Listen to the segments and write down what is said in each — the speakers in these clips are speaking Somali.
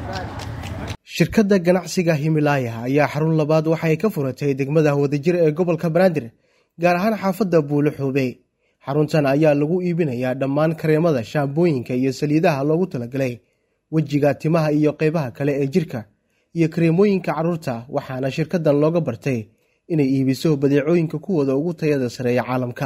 shirkadda ganacsiga himilaaya ayaa xarun labaad waxay ka furatay degmada wadajir ee gobolka banaadir gaar ahaan xaafadda buulo xuube xaruntan ayaa lagu iibinayaa dhammaan kareemada shaambooyinka iyo saliidaha loogu talagalay wejiga timaha iyo qeybaha kale ee jirka iyo kareemooyinka carruurta waxaana shirkaddan looga bartay inay iibiso badeecooyinka kuwooda ugu tayada sareeya caalamka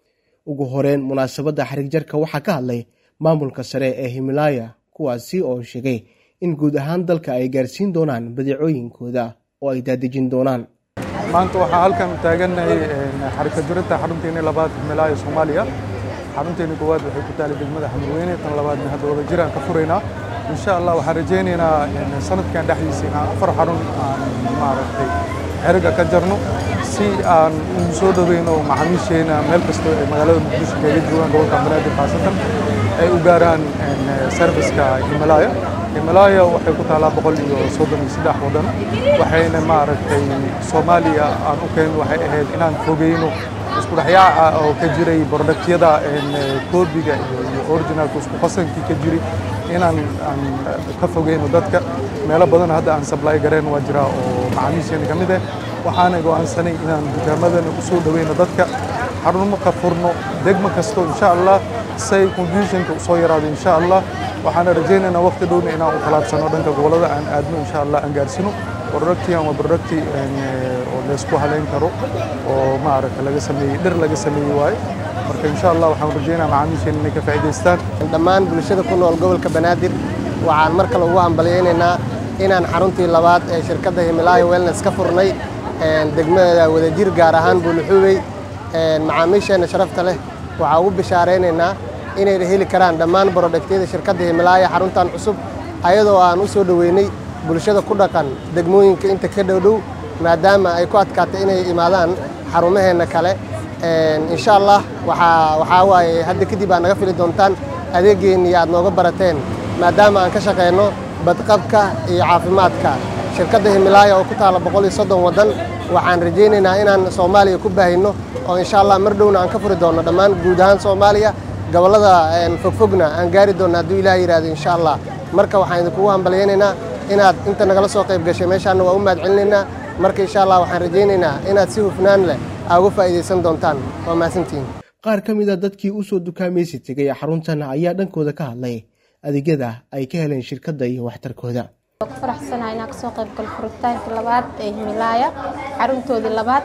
ugu horeyn munaasabadda xarigjarka waxaa ka hadlay maamulka sare ee himilaaya kuwaasi oo sheegay in guud ahaan dalka ay gaarsiin doonaan badeecooyinkooda oo ay daadejin doonaan maanta waxaa halkan taagannahay xarika jurinta xarunteeni labaad himilaaya soomaaliya xarunteeni koowaad waxay ku taalay degmada xamurweyne tan labaadna hadda wadajir aan ka furaynaa insha allah waxaan rajaynaynaa sanadkan dhexdiisa inaan afar xarun aan maaragtay xeriga ka jarno si aan u soo dhoweyno macaamiisheena meel kastoo ay magaalada muqdisho kaga joogaan gobolka banaadir khaasatan ay u gaaraan serviceka himalaaya himalaaya waxay ku taalaa boqol iyo soddon iyo saddex waddan waxayna maaragtay soomaaliya aan u keenno waxay ahayd inaan fogeyno isku dhexyaaca oo ka jiray brodaktyada koobiga iyo originalka isku qasankii ka jiray inaan aan ka fogeyno dadka meelo badan hadda aan sablay gareen waa jira oo macaamiisheena ka mid ah waxaana go'aansanay inaan dukaamadana u soo dhoweyno dadka xarumo ka furno degmo kasto insha allah say confusionka usoo yaraado insha allah waxaana rajaynaynaa waqti dhowna inaan u talaabsano dhanka gobolada aan aadno insha allah aan gaarsino productigan waa producti oo laysku haleyn karo oo maaragta laga sameeyey dhir laga sameeyey waaye marka insha allah waxaan rajaynaa macaamiisheena inay ka faa'iidaystaan dhammaan bulshada ku nool gobolka banaadir waxaan mar kale ugu hambalyaynaynaa inaan xaruntii labaad ee shirkadda himilaaya wellness ka furnay degmada wadajir gaar ahaan buuluxuubey macaamiisheenna sharafta leh waxaa ugu bishaaraynaynaa inay heli karaan dhammaan brodaktyada shirkadda himilaaya xaruntan cusub ayadoo aan u soo dhoweynay bulshada ku dhaqan degmooyinka inta ka dhowdhow maadaama ay ku adkaatay inay imaadaan xarumaheenna kale insha allah waxaa waaye hadda kadib aad naga fili doontaan adeeggeenii aad nooga barateen maadaama aan ka shaqayno badqabka iyo caafimaadka shirkadda himilaaya oo ku taalla boqol iyo soddon waddan waxaan rajaynaynaa inaan soomaaliya ku baahino oo insha allah mar dhowna aan ka furi doonno dhammaan guud ahaan soomaaliya gobollada fogfogna aan gaari doonno hadduu ilaah yidhahdo insha allah marka waxaan idinkugu hambalyaynaynaa inaad inta nagala soo qayb gashay meeshaanna waa u mahad celinaynaa marka insha allah waxaan rajaynaynaa inaad si hufnaan leh aa uga faa'iidaysan doontaan waa mahadsantihiin qaar ka mid a dadkii u soo dukaamaysi tegay xaruntan ayaa dhankooda ka hadlay adeegyada ay ka heleen shirkadda iyo waxtarkooda ku faraxsanahay inaan kasoo qayb galo furitaanka labaad ee himilaaya xaruntoodii labaad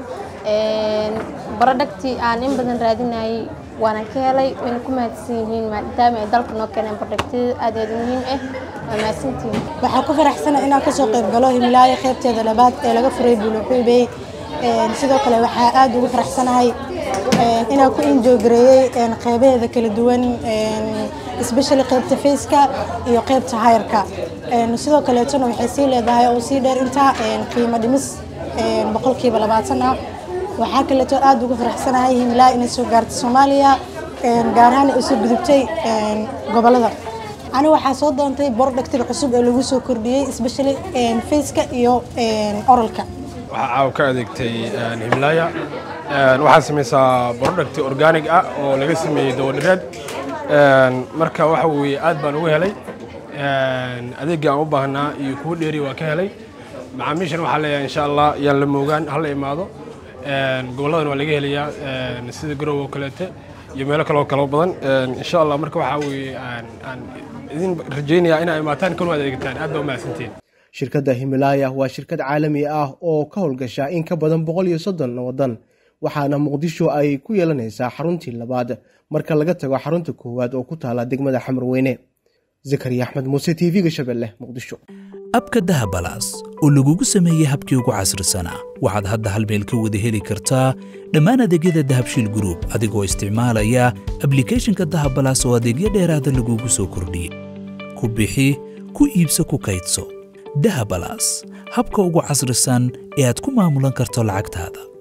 barodhagtii aan in badan raadinayay waana ka helay wayna ku mahadsan yihiin maadaama ay dalka noo keeneen barodhagtiyada aad aad muhiim ah waa mahadsantihiin waxaan ku faraxsanahay inaan kasoo qayb galo himilaaya qaybteeda labaad ee laga furay buuluxuubey sidoo kale waxaa aad ugu faraxsanahay inaan ku injoogareeyey qeybaheeda kala duwan especially qaybta faceka iyo qaybta hayarka sidoo kaleetona waxay sii leedahay oo sii dheer intaa qiimo dhimis boqolkiiba labaatan ah waxaa kaleeto aad ugu faraxsanahay himilaa inay soo gaartay soomaaliya gaar ahaan ay usoo gudubtay gobolada ani waxaa soo doontay bordhagtiga cusub ee lagu soo kordhiyey especially faceka iyo oralka waxaa caawa ka adeegtay himlaaya waxaa samaysaa brodhagti organic ah oo laga sameeyey dawadhireed marka waxa weeye aad baan ugu helay adeegga aan u baahnaa iyo kuwa dheeri waa ka helay macaamiishan waxaa leeyahay insha allah yaan la moogaan hala imaado goboladan waa laga helayaa sida garow oo kaleete iyo meelo kaloo kalo badan insha allah marka waxaa weeye aan idin rajaynayaa inaa imaataan kan adeegtaan aad baa u mahadsantiin shirkadda himilaaya waa shirkad caalami ah oo ka howlgasha in ka badan boqol iyo soddon waddan waxaana muqdisho ay ku yeelanaysaa xaruntii labaad marka laga tago xarunta koowaad oo ku taala degmada xamarweyne zakariya axmed muuse t v-ga shabeelle muqdisho abka dahabalaas oo lagugu sameeyey habkii ugu casrisanaa waxaad hadda hal meel ka wada heli kartaa dhammaan adeegyada dahabshiil gruub adigoo isticmaalaya ablikhethonka dahabalaas oo adeegyo dheeraada lagugu soo kordhiyey ku bixi ku iibso ku kaydso dahabalaas habka ugu casrisan ee aad ku maamulan karto lacagtaada